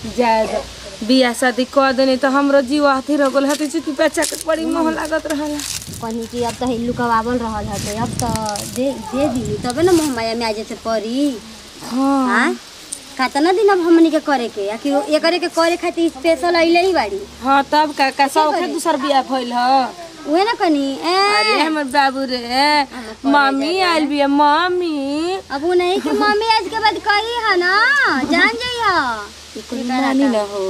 जाए बियाह शादी कर देनी तो हमरो जीव अथी रह गल हती चुकी बच्चा के बड़ी मोह लागत रहला कहनी कि अब तो लुकवावल रहल हटे अब तो दे दे दी तबे ना मोहमाया में आ जैसे परी हाँ हाँ कितना दिन अब हमनी के करे के या कि एकरे के करे खातिर स्पेशल अइले ही बाड़ी हाँ तब का का सौखे दूसर बियाह भइल ह उहे ना कनी ए अरे हमर बाबू रे मम्मी आइल बिया मम्मी अब उ नहीं कि मम्मी आज के बाद कही है ना जान जाई है मानी न हो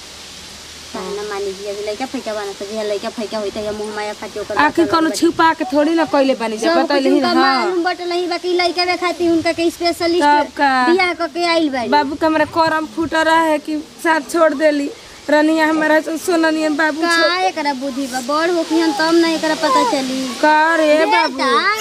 ना मानी जी अभी लइका फैका बना तो जे लइका फैका होई त या मोहमाया खातिर ओकर आखिर कोनो छुपा के थोड़ी ना कइले बानी जब सब बतैले कुछ ही उनका ना मालूम बटल ही बाकी लइका वे खातिर उनका के तब स्पेशलिस्ट का बियाह क के आइल बाड़ी बाबू के हमरा करम फूटा रहे कि साथ छोड़ देली रनिया हमारा सोननिया बाबू का एकरा बुद्धि बा बड़ होखियन तब ना एकरा पता चली का रे बाबू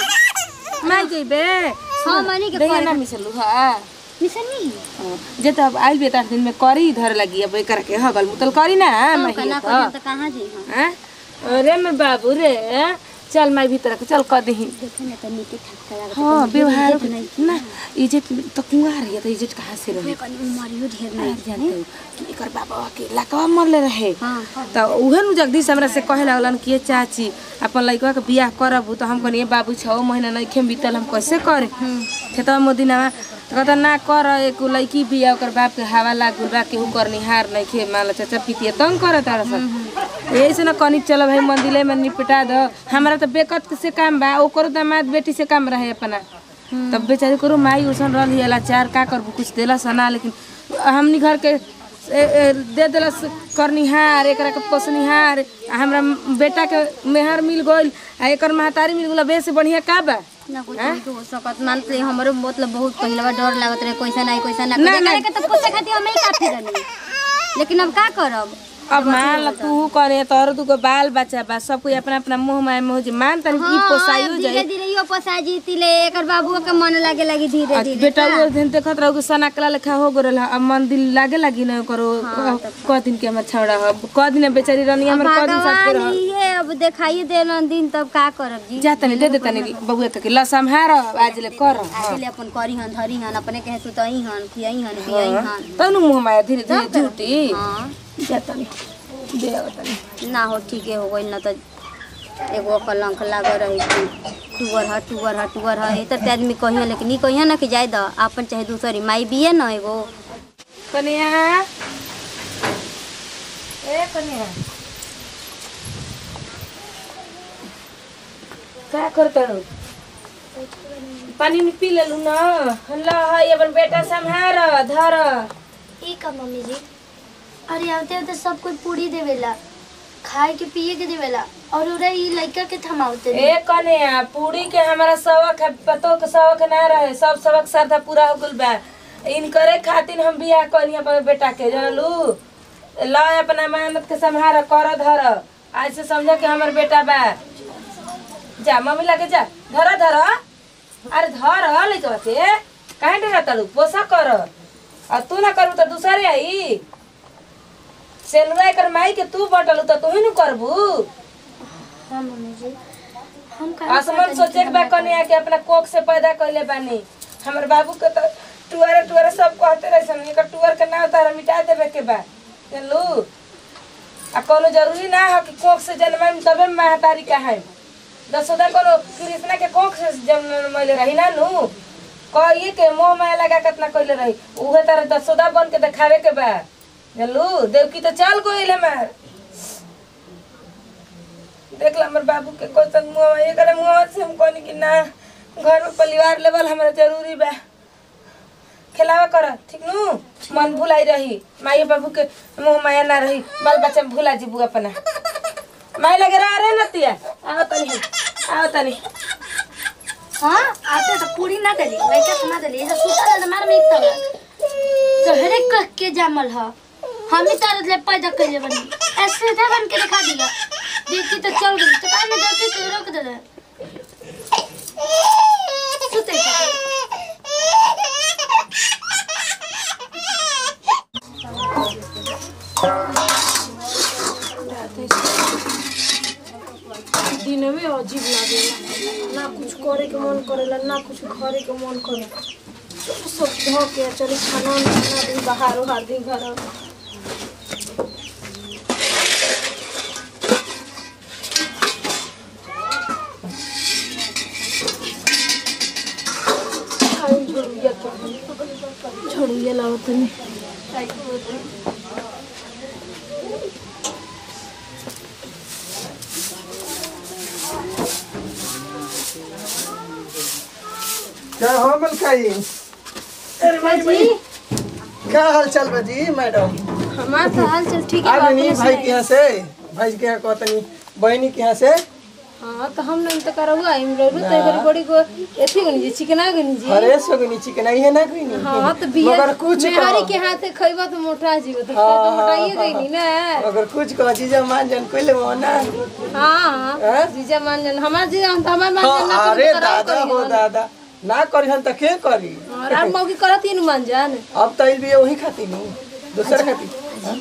बेटा मैं जइबे हाँ मानी के देखिए करे ना मिसलू हा मिसनी जे तो अब आइल बे तार दिन में करी धर लगी अब एकर के हगल मुतल करी ना मैं कना करियन त कहां जई हम हैं अरे मैं बाबू रे चल मैं भीतर के चल कर दही देखे ना त नीति ठाक लागत हाँ व्यवहार ना इज्जत तो कुंवार है तो इज्जत कहाँ से रहे कनी उमरियो ढेर नहीं नहीं जानते हो कि एकर बाबा के लकवा मरले रहे हां तो उहे नु जगदीश हमरा से कहे लगलन कि ये चाची अपन लइकवा के बियाह करब तो हम कहनी बाबू छः महीना नहीं खेम बीतल हम कैसे करे खेतवा मोदिनवा तो कहता ना कर एक लड़की बिया ओकर बाप के हवा लागल बा केहू करनिहार नहीं खे मान लो चाचा पितिया तंग करे तारा सन यही से ना कनी चलो भाई मंदिरे में निपटा दो हमारा तो बेकत से काम बा ओकरो दामाद बेटी से काम रहे अपना तब बेचारी करो माई उसन रही लाचार का करबू कुछ देला सना लेकिन हमनी घर के ए- ए, दे देलस करनिहार एकरा के पोसनिहार आ हमरा बेटा के मेहर मिल गइल आ एकर महतारी मिल गइल बे से बढ़िया का बा ना कुछ नहीं हो सकत मानते हमरो मतलब बहुत पहले बा डर लागत रहे कैसा नहीं कैसा ना ना, करे के तो पोसे खातिर हम ही काफी रहनी लेकिन अब का करब अब मान ल तू करे तोहर दुगो बाल बच्चा बा सब कोई अपना अपना मुंह में मुंह जे मान तनी की पोसाइयो अब धीरे जाए धीरे यो पोसा जीतिले एकर बाबुओ के मन लागे लगी धीरे आ धीरे बेटा वो दिन देखत रहो कि सना कला लेखा हो गरल अब मन दिल लागे लगी न करो क दिन के हमर छौड़ा ह क दिन बेचारी रानी हमर क दिन साथ के भगवान रह ये अब देखाइए देलन दिन तब का करब जी जा तनी दे दे तनी बबुआ के ल संहार आज ले कर आगे अपन करी हन धरी हन अपने कहे सुतई हन खियई हन पियई हन तनु मुंह में धीरे धीरे झूठी हाँ जा तनी दे तनी ना हो ठीके हो गइल ना त एगो कलंक लागल रही कि टूअर ह टूअर ह टूअर ह ई त आदमी कहिए लेकिन ई कहिए ना कि जाए द आपन चाहे दूसरी माई बिये न एगो कनिया ए कनिया का करता रो पानी में पी लेलू ना ल है अपन बेटा संहार धर ई का मम्मी जी अरे आवते आवते सब कोई पूरी देवेला खाए के पिए के देवेला और उरा ई लइका के थमावते ए कन्या पूरी के हमारा सबक है पतो के सबक ना रहे सब सबक श्रद्धा पूरा हो गइल बा इन करे खातिर हम बियाह करी अपन बेटा के जानलू ल अपना मेहनत के संहार कर धर आज से समझ के हमर बेटा बा जा मम्मी लगे जा धर धर अरे धर लइकवा के काहे डरा तड़ू पोसा कर और तू ना करू तो दूसरे आई सेनुरा एकर माई के तू बटलू तो तू ही न करबू हाँ मम्मी जी हम का आसमान सोचे के बा कन्या के अपना कोख से पैदा कइले बानी हमर बाबू के तो टुअर टुअर सब कहते रहे सन एकर टुअर के नाम तारा मिटा देवे के बा जानलू आ कोनो जरूरी ना हो कि कोख से जन्म तबे महतारी का है दसोदा कोनो कृष्णा के कोख से जन्मले रही ना नु कहिए के मोह माया लगा कितना कइले रही उहे तारा दसोदा बन के देखावे के बा जानलू देवकी तो चल गइल हमार देख ला हमर बाबू के क्वेश्चन मुँह ये करे मुँह से हम कहनी कि ना घर में परिवार लेवल हमारा जरूरी बा खिलावा कर ठीक नु मन भुलाई रही माई बाबू के मुँह माया ना रही बाल बच्चा में भुला जीबू अपना माई लगे रहा रे नतिया आओ तनी आओ तनी हाँ आते तो पूरी ना देली लइका थमा देली ऐसा सुता ना मार में एक तला तो हरे कह के जामल ह हम ही तारत ले पैदा कइले बनी ऐसे था बन के दिखा दिया देखी तो चल गई तो काहे ना देखी तो रोक दे दे सुते दिन में अजीब लागेला ना कुछ करे के मन करेला ना कुछ घरे के मन करे चलो सब धो के चली खाना उना बना दी बाहर उहार दी घर छोड़िए लाओ तनी क्या हो मलकाई अरे भाई भाई क्या हाल चाल बा जी मैडम हमार तो हाल चल ठीक आ है गई अपने भाई के सुनाइए। यहाँ से भाई के यहाँ कहतनी बहनी के यहाँ से हाँ तो हम नहीं तो करहुआ हम रहू तो एकर बड़ी को एथी गनी जी चिकना गनी जी अरे सगनी चिकन आई है ना कोई नहीं हाँ तो बिया मगर कुछ मेहरी कहो। के हाथे खइबा तो मोटा जीव तो हाँ, तो हाँ, मोटाइए हाँ, गई ना अगर कुछ कह जीजा मान जान कोई ले वो ना हाँ हैं? जीजा मान जन हमार जीजा हम तो हमार मान जन ना हाँ, करी अरे तो कराओ दादा करी हो हन। दादा ना करी हन त के करी और आप मौकी करत ही न मान जान अब तो भी वही खाती नु दूसर खाती हाँ?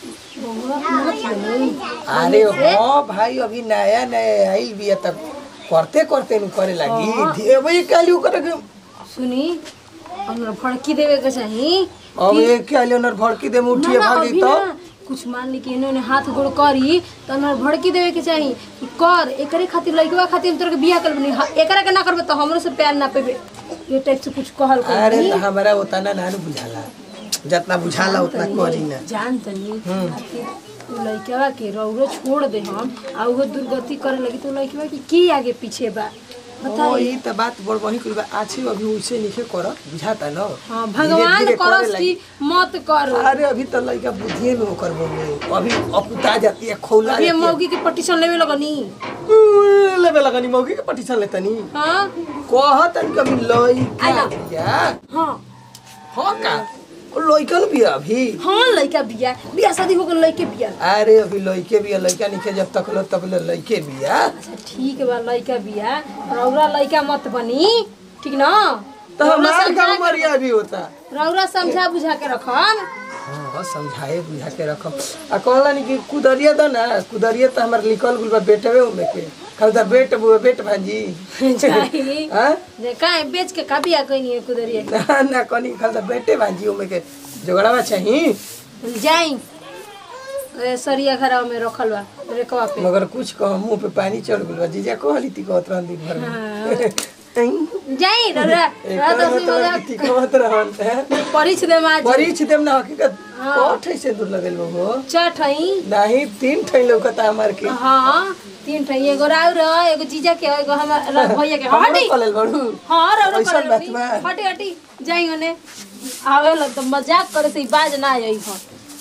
अरे हाँ भाई अभी नया नया आइल भी है तब करते करते नु करे लगी धीरे वही काली करे के सुनी और फड़की देवे के चाही अब एक काली ओनर भड़की दे मुठिए ना, ना, भागी अभी तो ना, कुछ मान ली कि इन्होंने हाथ गोड़ करी तो उन्हें भड़की देवे के चाही कि कर एकरे खातिर लइकवा खातिर हम तोरा के बियाह कर बनी एकरा के ना करबे तो हमरो से प्यार ना पेबे ये टाइप से कुछ कहल कर अरे तो हमारा उतना ना नु बुझाला जितना बुझाला उतना करी ना जान तनी आखिर उ लइकवा के रौरो छोड़ दे हम आ उहो दुर्गति करे लगी तो लइकवा की की आगे पीछे बा ओ बताई ई त बात बड़ बही कुल बा आछी अभी उसे निखे कर बुझाता न हाँ धीरे भगवान धीरे करे करस लगी। की मत कर अरे अभी तो लड़का बुद्धिए में ओकर बोले अभी अपुता जाती है खौला अभी हम जाती है। मौगी के पटीशन लेवे लगनी उम्म, लेबे लगनी मौगी के पटीशन लेतनी हाँ कहतन कभी लइका बिया हाँ हाँ का ओ लइकन बिया अभी हाँ लइका बिया बिया शादी हो गल लइके बिया अरे अभी लइके बिया लइका निखे जब तक लो तब ले लइके बिया अच्छा ठीक बा लइका बिया रौरा लइका मत बनी ठीक न तो रौरा हमार समझा का के- उमरिया भी होता रौरा समझा बुझा के रखम हाँ समझाए बुझा के रखम आ कहला कि कुदरिया दो ना कुदरिया तो हमार लिखल गुल बा बेटवे उमे के खाली तो बेट बुआ बेट भांजी चाही हाँ जे काहे बेच के का बिया कइनी है कुदरिया ना ना कनी खाली तो बेटे भांजी उमे के जोगड़ावा चाही जाई ए सरिया घरा में रखल बा रेकवा पे मगर कुछ कह मुंह पे पानी चढ़ गइल बा जीजा कहली ती कहत रहन दिन भर में जाई रौरा एक रौरा तो मतलब ती कहत रहन हैं? परिछ दे माज परीछ देम ना हकीकत कठ से दूर लगल बा चठई नाही तीन ठै लौकता हमार के हाँ तीन ठई एगो राउर एगो जीजा के एगो हमार भैया के हमरो हटी कलेल बड़ू हाँ रौरा ऐसन कर बात बा। हटी हटी जाई ओने आवे ला तो मजाक करे से ई बाज ना आई हो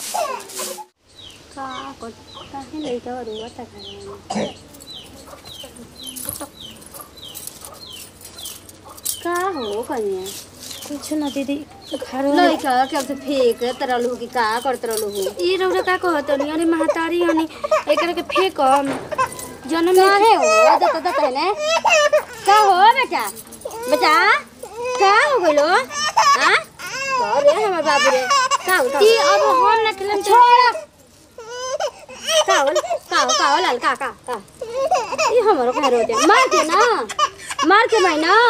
का को काहे लइका रुआ त करे का हो कन्या कुछ ना दीदी घर लइका के अब से फेंक तरल हो कि का कर तरल हो ई रौरा का कहत हनी अरे महतारी हनी एकरा के फेंकम जन्म में काहे हो दत दत है ने का हो बेटा बेटा का हो गइलो हां अरे हमर बाबू रे का हो ती अब हम ना खेलम छोड़ का हो का हो का हो लाल का का का ई हमरो कह रोते मार के ना मार के भाई ना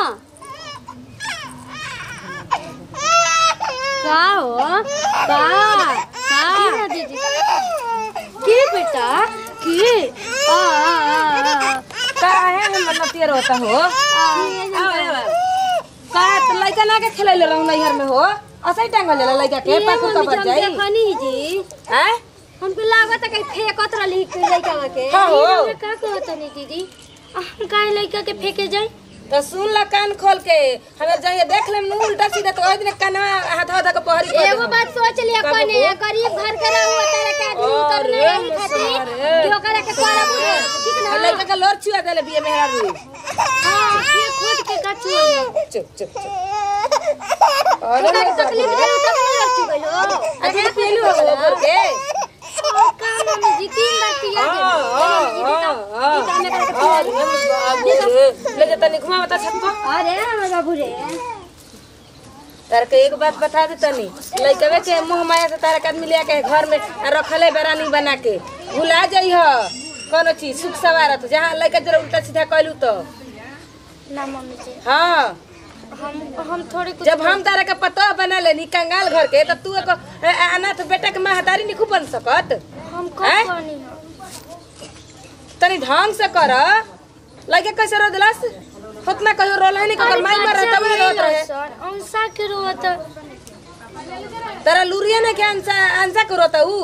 का हो का का दीदी के बेटा के आ आ, आ काहे हमर नतियर होता हो आवे आवे का त लइका ना के खेलैले रहू नैहर में हो असै टांगल जाला लइका के पाकू मम्मी कबर जब जाई देखनी जी हैं हमको लागत है कहीं फेंकत रहली लइका के हाँ हो रौरा का कहत हनी दीदी हम काहे लइका के फेंके जाई तो सुन ला कान खोल के हमें जाइए देख लेम नु उल्टा सीधा तो ओइ दिन कनवा हाथ हाथ के पहरी कर एगो बात सोच लिया का कने बबू? गरीब घर के रहू तारा के आदमी उतर अरे, नहीं खाती अरे। जो करे के करब ठीक ना लइका के लोर छुआ देले बिए मेहरा रू हां ये खुद के का छुआ चुप चुप चुप अरे ओकरा के तकलीफ दे तब नहीं रख चुकलो अरे पीलू हो गए बोल के का मम्मी जी तीन बार पिया हां हां हां ले जा तनी घुमा बता छत पर अरे हमर बाबू रे तार के एक बात बता दे तनी लइकवे के मुंह माया से तारा के आदमी लिया के घर में आ रखले बेरानी बना के भुला जाइ ह कोनो चीज सुख सवारत जहाँ लइका जरा उल्टा सीधा कहलू तो ना मम्मी जी हाँ हम हम थोड़ी कुछ जब हम तारा के पतो बना लेनी कंगाल घर के तब तू एगो अ, अ, अनाथ बेटा के महतारी नहीं बन सकत हम हैं? कब बनी हम तनी ढंग से कर लगे कैसे रो दिलस उतना कहियो रोल है नहीं ककर माई मर रहा तब रोत रहे सर अंसा के रोत तेरा लुरिया ने के अंसा अंसा को रोता ऊ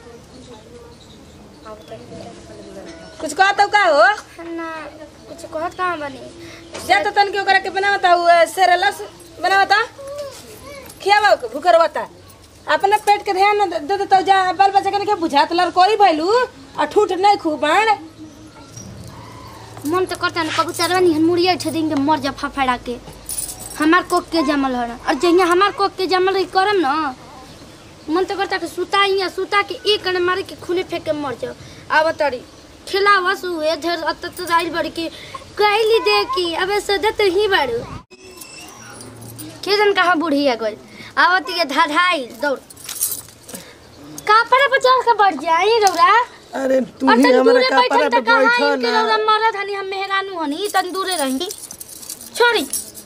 कुछ कहता का हो ना कुछ कहत कहाँ बनी जा तो तन के ओकरा के बनावता ऊ सेरेलस बनावता खियावा के भूखे रहता अपने पेट के ध्यान न दे दे तो जा बाल बच्चा के के बुझात लर कोई भइलू और ठूठ नहीं खूब बाण मन तो करता ना कबूतर बनी हन मुड़िया उठे देंगे मर जा फफड़ा के हमार कोक के जमल हो और जहिया हमार कोक के जमल रही करम ना मन तो करता कि सुता ही सुता के एक कण मारे के खूने फेंक के मर जाओ अब तड़ी खिलावा सु है धर अत तो आइल बड़ी के कहली दे की अबे सदत ही बड़ू के जन कहाँ बूढ़ी है गोल आवती के धाधाई दौड़ कापड़ा पर चढ़ के बढ़ जाई रौरा अरे तू और ही तन हमारा दूरे कपड़ा बैठल पे त कहाँ बैठो इनके रौरा ना मरद हनी हम मेहरानू हनी तन दूरे रहेंगी छोड़ी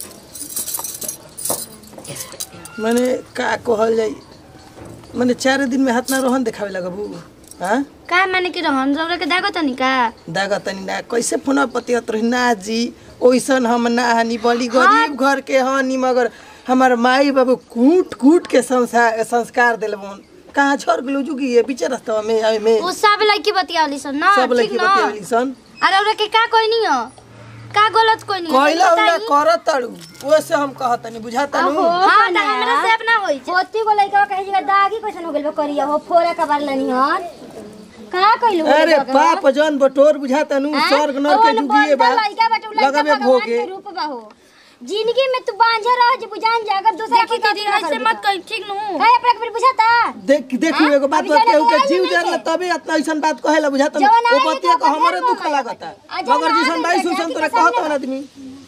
माने का कहल जाई माने चार दिन में हाथ ना रोहन देखावे लगबू हाँ का माने कि रहन रौरा के दागो तनी का दागा तनी ना कैसे फोन पतियत रही ना जी ओइसन हम ना हनी बड़ी गरीब घर के हनी मगर हमार माई बाबू कूट कूट के संस्कार संस्कार दिलबन कहाँ छोड़ गेलू जुगी ये बीच रास्ता में आवे में वो सब लड़की बतियावली सन ना सब ठीक लड़की ना बतियावली सन अरे रौरा के का कोई नहीं हो का गलत कोई नहीं हो कहला तनी उला बताई। कर तड़ू ओसे हम कहतनी बुझाता नु हाँ तो हमरा से अपना होई छे। होती को लइका कहे जगह दागी कैसन हो गेल बा करिया हो फोरे का बार लनी हन का कइलू अरे बाप जन बटोर बुझाता नु स्वर्ग नर के जुगिए बा लइका बाटे लइका लगावे भगवान भोगे के रूप बा हो जिंदगी में तू बांझे रह जे बुझान जा अगर दूसरा देखी के दीदी ऐसे मत कही ठीक नु है अपना के फिर बुझाता देख देखू एगो बात अभी बा जाने केहू के बुझाई जीव नहीं जरला है। तबे इतना ऐसन बात कहेला बुझाता नु जवन ओ आई बतिया तो को हमरे बदनाम दुख हो लागता आ जवन मगर आई जिसन तो बाई देखा सुसन कि तोरा सामने- कहत आदमी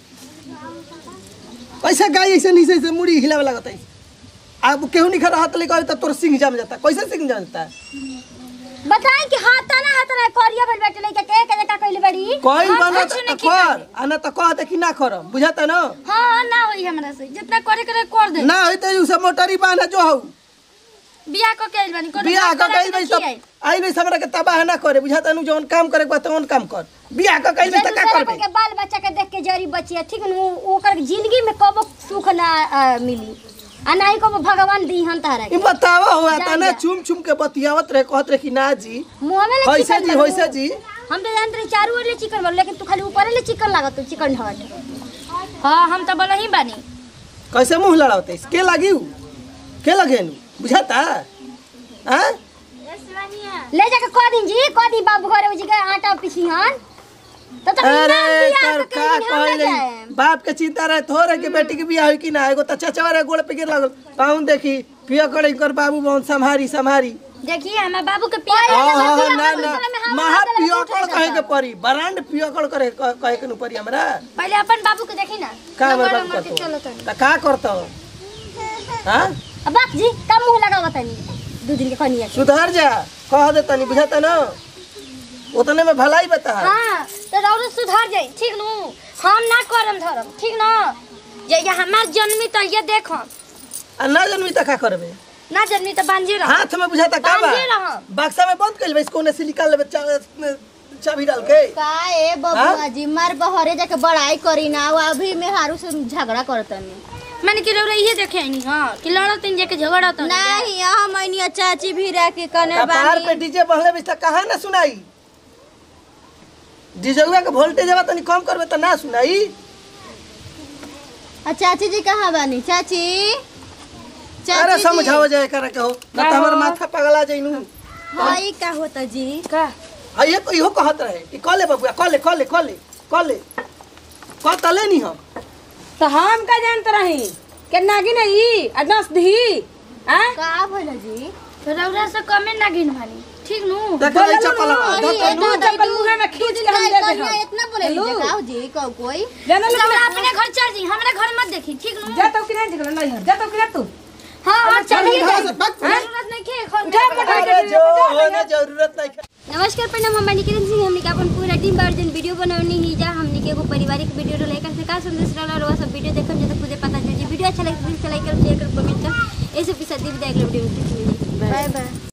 कैसे गाय ऐसे नहीं से मुड़ी हिलावे लागत है अब केहू नहीं खड़ा हाथ लेकर त तोर सिंह जम जाता कैसे सिंह जम जाता बताई कि हाथ ना हाथ ना करिया बल बैठे लइका के के का कइले बड़ी कोई हाँ, बना कुछ त नहीं कर आना त कह दे कि ना कर बुझाता न हाँ हाँ ना होई हमरा से जितना करे करे कर दे ना होई त उ सब मोटरी बांधा जो हऊ बियाह को के आइल बानी कोनो बियाह काम क करा कइल के बई देखिए। सब आई नहीं हमरा के तबाह ना करे बुझाता नु जौन काम करे के बा तौन काम कर बियाह क कइल त का दूसरा करबे के बाल बच्चा के देख के जरी बचिया ठीक नु ओकर जिंदगी में कबो सुख ना अ, मिली आ ना ही कबो भगवान दीहन तारा ई के बतावा हुआ जा, ता ना जा। चुम चुम के बतियावत रहे कहत रहे कि ना जी मुंह में ले होइसे चिकन जी लगू। होइसे जी हम तो जानते रही चारू ओर ले चिकन बोल लेकिन तू खाली ऊपर ले चिकन लागत तू चिकन ढट हाँ हम तो बोला ही बानी कैसे मुंह लड़ावते के लागी उ? के लगे नु बुझाता हां ले जाके कह दिन जी कह दी बाबू घरे उजी के आटा पिछिहन तो तो अरे बिना कर बियाह के का कहीं हम कहले ना जाए बाप के चिंता रहे थोड़े के बेटी के बियाह होई कि ना एगो त चचवा रे गोड़ पे गिर लागल पाउन देखी पिया करे कर बाबू बहुत संभारी संभारी देखिए हमारे बाबू के ओए, पिया हाँ हाँ पिया ना कर ना दूसरे में हवा महा डाले तो पियकड़ उठ कहे जाता। के परी ब्रांड पियकड़ करे कहे के नु परी हमरा पहले अपन बाबू के देखी ना का नंबर बर्बाद नंबर के चलो करतो तो त का करतो हां अब बाप जी कम मुंह लगावा तनी दू दिन के कनिया के सुधार जा कह दे तनी बुझाता न उतने में भलाई बता हाँ तो रौरो सुधार जाई ठीक नु हम ना करम धरम ठीक ना जे ये हमार जन्मी तो ये देखो आ ना जनमी त का करबे ना जन्मी तो बांझे रह हाथ में बुझाता का बा बांधे रह। बक्सा में बंद कर लेबे इसको ने से निकाल लेबे चा- चाबी डाल के का ए बबुआ जी मार बहरे जाके बड़ाई करी ना वो अभी में हारू से झगड़ा करतनी मैंने कि रौरा ये देखे नहीं हाँ कि लड़त तीन जाके झगड़ा तो नहीं हम मैनिया चाची भी रह के कने कपार पे डीजे बहले बिस्ता कहाँ ना सुनाई डीजेवा के वोल्टेज बा तनी कम करबे त ना सुनाई आ चाची जी कहाँ बानी चाची अरे समझाओ जाए करे के हो ना त हमर माथा पगला जइनु हाई का होता जी का आ ये को इहो कहत रहे कि कले बबुआ कले कले कले कले क तले नी हम तो हम का जानत रही के नागी नहीं अडस दी आ का भइल जी तो रौरा से कमे ना गिन भानी ठीक नु देख ले चपल अरे, दू चप्पल मुंह में खींच के हम दे दे हम इतना बोले हेलो? गाँव जी को कोई जाना लोग रौरा अपने घर चल जी हमरा घर मत देखी ठीक नु जा तो कि नहीं जगह नहीं जा तो कि ना तू हाँ हाँ चलिए घर से भाग। जरूरत नहीं के घर उठा मोटा अरे जो होने जरूरत नहीं नमस्कार प्रणाम हम बानी किरण सिंह हमनी के अपन पूरा टीम बार जन वीडियो बनवनी ही जा हमनी के एगो पारिवारिक वीडियो लेकर से का संदेश रहला और सब वीडियो देखम जब खुदे पता चल जी वीडियो अच्छा लगे तो प्लीज लाइक कर शेयर कर कमेंट कर ऐसे भी साथ दी विदाई अगले वीडियो में फिर से मिलेंगे बाय बाय